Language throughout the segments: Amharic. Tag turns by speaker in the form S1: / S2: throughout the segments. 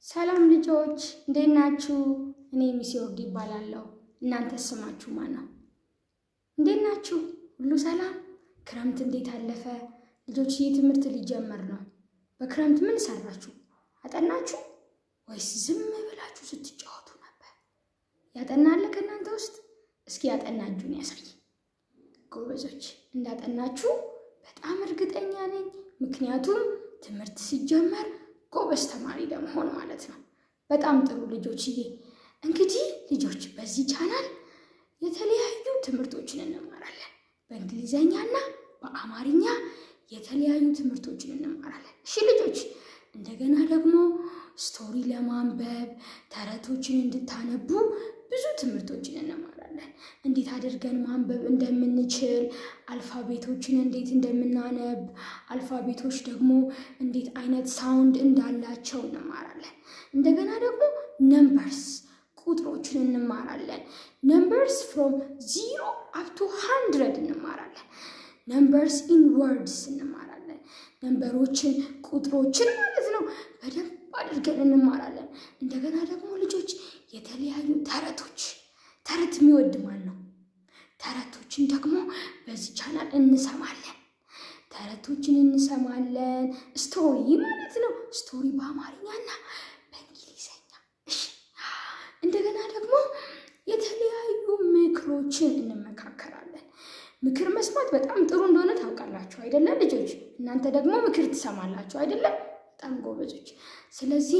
S1: ሰላም ልጆች እንዴት ናችሁ? እኔ ሚስ ወርድ ይባላለሁ። እናንተ ስማችሁ ማን ነው? እንዴት ናችሁ? ሁሉ ሰላም? ክረምት እንዴት አለፈ? ልጆች ይህ ትምህርት ሊጀመር ነው። በክረምት ምን ሰራችሁ? አጠናችሁ ወይስ ዝም ብላችሁ ስትጫወቱ ነበር? ያጠናለ ከእናንተ ውስጥ? እስኪ ያጠናችሁን ያሳይ። ጎበዞች እንዳጠናችሁ በጣም እርግጠኛ ነኝ። ምክንያቱም ትምህርት ሲጀመር ጎበዝ ተማሪ ለመሆን ማለት ነው። በጣም ጥሩ ልጆችዬ። እንግዲህ ልጆች በዚህ ቻናል የተለያዩ ትምህርቶችን እንማራለን። በእንግሊዘኛና በአማርኛ የተለያዩ ትምህርቶችን እንማራለን። እሺ ልጆች፣ እንደገና ደግሞ ስቶሪ ለማንበብ ተረቶችን እንድታነቡ ብዙ ትምህርቶችን እንማራለን። እንዴት አድርገን ማንበብ እንደምንችል፣ አልፋቤቶችን እንዴት እንደምናነብ፣ አልፋቤቶች ደግሞ እንዴት አይነት ሳውንድ እንዳላቸው እንማራለን። እንደገና ደግሞ ነምበርስ ቁጥሮችን እንማራለን። ነምበርስ ፍሮም ዚሮ አፕቱ ሃንድረድ እንማራለን። ነምበርስ ኢን ወርድስ እንማራለን። ነምበሮችን ቁጥሮችን ማለት ነው በደንብ አድርገን እንማራለን። እንደገና ደግሞ ልጆች የተለያዩ ተረቶች ተረት የሚወድ ማን ነው? ተረቶችን ደግሞ በዚህ ቻናል እንሰማለን። ተረቶችን እንሰማለን። ስቶሪ ማለት ነው። ስቶሪ በአማርኛና በእንግሊዘኛ። እሺ። እንደገና ደግሞ የተለያዩ ምክሮችን እንመካከራለን። ምክር መስማት በጣም ጥሩ እንደሆነ ታውቃላችሁ አይደለም ልጆች? እናንተ ደግሞ ምክር ትሰማላችሁ አይደለም? በጣም ጎበዞች። ስለዚህ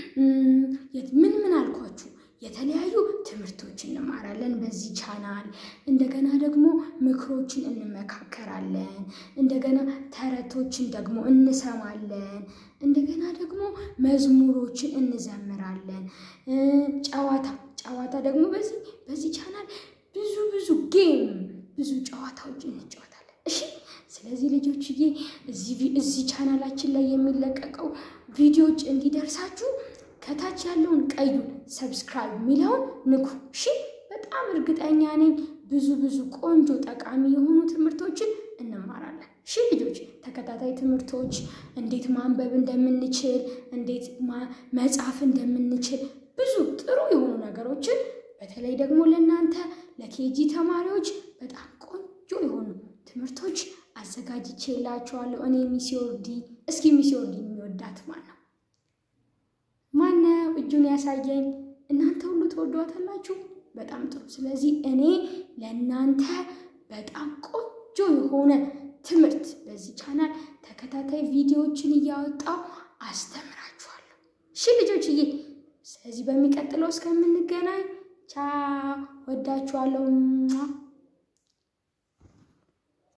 S1: ምን ምን አልኳችሁ? የተለያዩ ትምህርቶችን እንማራለን በዚህ ቻናል። እንደገና ደግሞ ምክሮችን እንመካከራለን። እንደገና ተረቶችን ደግሞ እንሰማለን። እንደገና ደግሞ መዝሙሮችን እንዘምራለን። ጨዋታ ጨዋታ ደግሞ በዚህ በዚህ ቻናል ብዙ ብዙ ጌም ብዙ ጨዋታዎች እንጫወታለን። እሺ ስለዚህ ልጆችዬ እዚህ ቻናላችን ላይ የሚለቀቀው ቪዲዮዎች እንዲደርሳችሁ ከታች ያለውን ቀዩን ሰብስክራይብ የሚለውን ንኩ። እሺ በጣም እርግጠኛ ነኝ ብዙ ብዙ ቆንጆ ጠቃሚ የሆኑ ትምህርቶችን እንማራለን። እሺ ልጆች ተከታታይ ትምህርቶች እንዴት ማንበብ እንደምንችል፣ እንዴት መጻፍ እንደምንችል ብዙ ጥሩ የሆኑ ነገሮችን በተለይ ደግሞ ለእናንተ ለኬጂ ተማሪዎች በጣም ቆንጆ የሆኑ ትምህርቶች አዘጋጅቼላችኋለሁ። እኔ ሚስ ወርዲ። እስኪ ሚስ ወርዲ የሚወዳት ማን ነው? ማነው እጁን ያሳየኝ? እናንተ ሁሉ ትወዷታላችሁ። በጣም ጥሩ። ስለዚህ እኔ ለእናንተ በጣም ቆንጆ የሆነ ትምህርት በዚህ ቻናል ተከታታይ ቪዲዮዎችን እያወጣው አስተምራችኋለሁ። እሺ ልጆችዬ፣ ስለዚህ በሚቀጥለው እስከምንገናኝ ቻው፣ ወዳችኋለሁ።